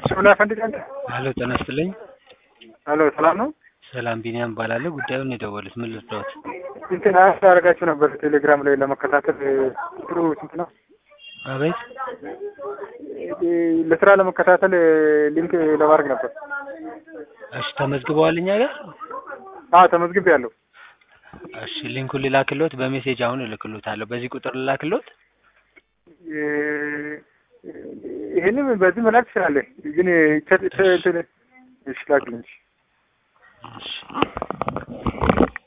ሾላ ፈንድቃ ሄሎ ጤና ይስጥልኝ። ሄሎ ሰላም ነው? ሰላም ቢኒያም እባላለሁ። ጉዳዩን የደወሉት ምን ልርዳዎት? እንትን አስ ያደርጋችሁ ነበር ቴሌግራም ላይ ለመከታተል ጥሩ ስንት ነው? አቤት ለስራ ለመከታተል ሊንክ ለማድረግ ነበር። እሺ ተመዝግበዋል እኛ ጋር? አዎ ተመዝግቤ ያለሁ። እሺ ሊንኩን ልላክልዎት? በሜሴጅ አሁን እልክልዎታለሁ። በዚህ ቁጥር ልላክልዎት? ይህንም በዚህ መላክ ትችላለህ፣ ግን እንትን እሺ ላክልኝ። እሺ